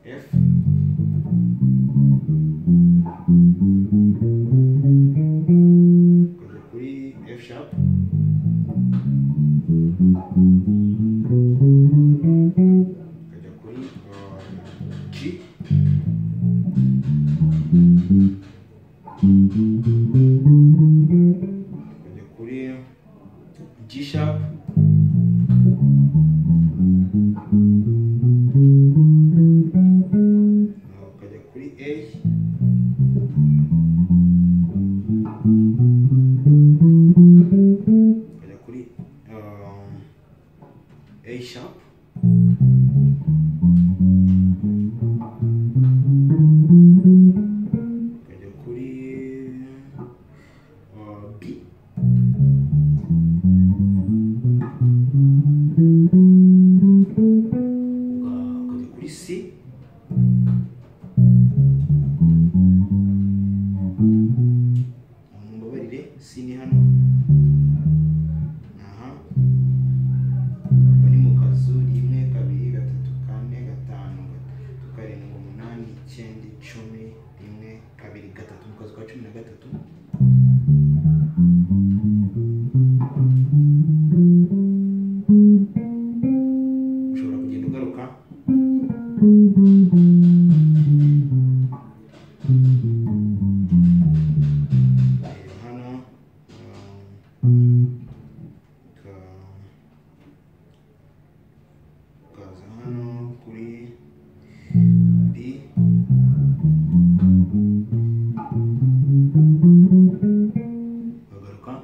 If kujya kuri F sharp ukajya kuri uh, G ukajya kuri G sharp uh, ukajya kuri A ukajya kuri um, A sharp ukajya kuri uh, B uga- ukajya kuri C mumbabarire C ni hano aha bari mu kazu rimwe kabiri gatatu kane gatanu gatatu karindwi umunani icyenda icumi rimwe kabiri gatatu mu kazu ka cumi na gatatu ushobora kugenda ugaruka reba hano um, uka- ukaza hano kuri B ukagaruka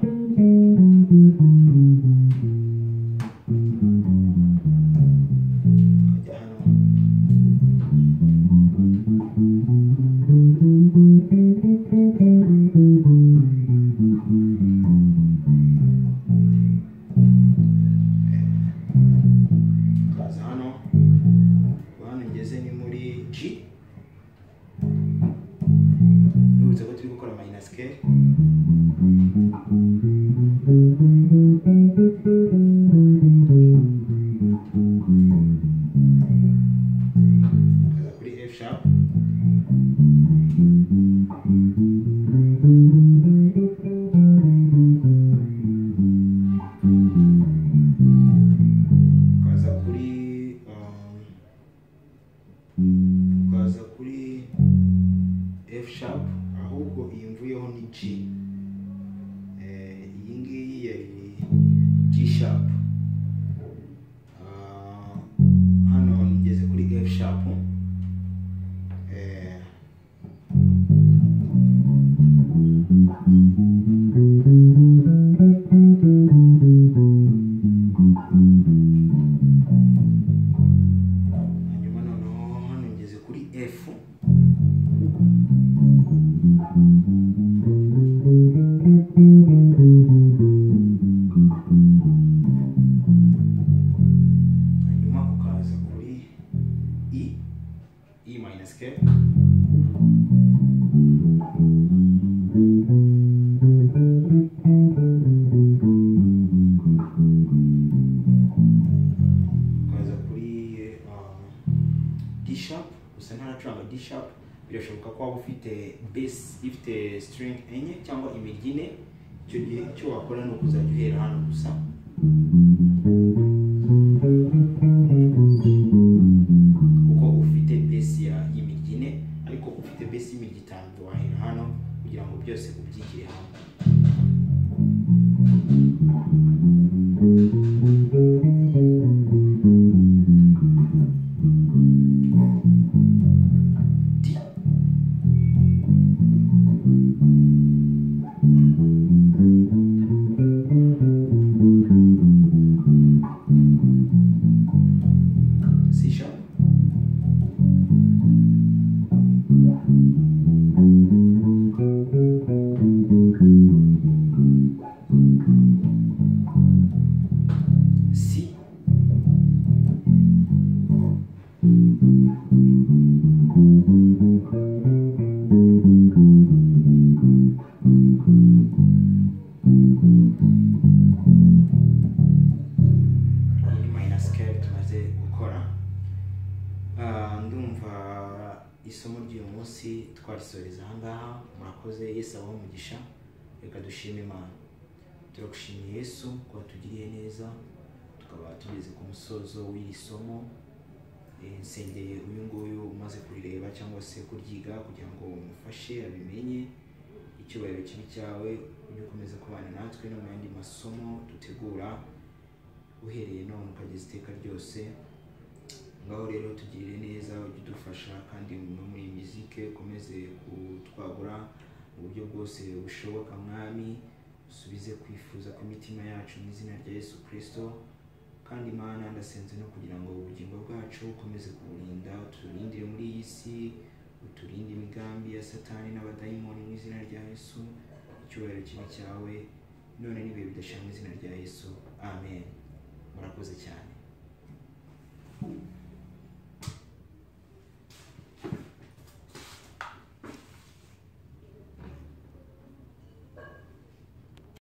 ukajya hano ukaza hano kuva hano ngeze ni muri G nibutse ko turi gukora minus K ukaza kuri F sharp ukaza kuri um, ukaza kuri F sharp ahubwo iyi mvuyeho ni G Eh, iyi ngiyi yari G sharp Ah, hano ngeze kuri F sharp Eh, hanyuma noneho hano ngeze kuri F hanyuma ukaza kuri I I minus K ukaza kuri um, D sharp gusa ntaracuranga D sharp birashoboka ko waba ufite bass ifite string enye cyangwa imirya ine icyo gihe icyo wakora ni ukuzajya uhera hano gusa kuko ufite bass ya y'imirya ine ariko ufite bass y'imirya itanu wahera hano kugira ngo byose ubyigire hamwe D C sharp ndumva isomo ry'uyu munsi twarisoreza ahangaha murakoze yesu abaho umugisha reka dushime imana turagushimiye yesu kuba tugiriye neza tukaba tugeze ku musozo w'iri somo Eh, nsengeye uyu nguyu umaze kurireba cyangwa se kuryiga kugira ngo umufashe abimenye icyubahiro kibi cyawe ujye ukomeza kubana natwe no mu yandi masomo dutegura uhereye none ukageza iteka ryose ngaho rero tugirire neza ujye udufasha kandi no muri iyi miziki ukomeze kutwagura mu buryo bwose bushoboka mwami usubize kwifuza kw'imitima yacu mu izina rya yesu kirisito kandi imana ndasenze no kugira ngo ubugingo bwacu bukomeze kuburinda uturindire muri iyi si uturinde imigambi ya satani n'abadayimoni mu izina rya yesu icyubahiro kibi cyawe none n'ibihe bidashira mu izina rya yesu amen murakoze cyane